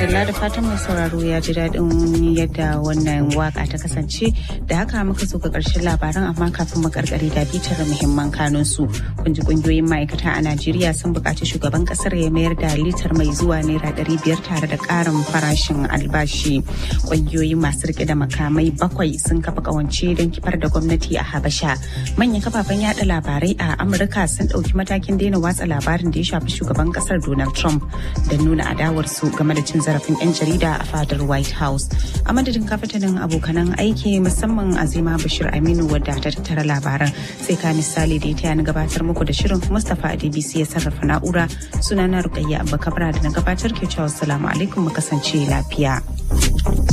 madalla da fatan mai sauraro ya ji daɗin yadda wannan waka ta kasance da haka muka zo ga ƙarshen labaran amma kafin mu karkare da bitar muhimman kanun su kun ji kungiyoyin ma'aikata a Najeriya sun buƙaci shugaban ƙasar ya mayar da litar mai zuwa naira ɗari biyar tare da ƙarin farashin albashi kungiyoyi masu rike da makamai bakwai sun kafa ƙawance don kifar da gwamnati a Habasha manyan kafafen yada labarai a Amurka sun ɗauki matakin daina watsa labarin da ya shafi shugaban ƙasar Donald Trump da nuna adawarsu game da cin zarafin 'yan jarida a fadar white house a madadin kafatanin abokanan aiki musamman azima bashir aminu wadda ta tattara labaran sai ka misali da ya taya na gabatar muku da shirin mustapha adbc ya sarrafa na'ura sunana rukayya abba kabra da na gabatar ke cewa salamu alaikum mu kasance lafiya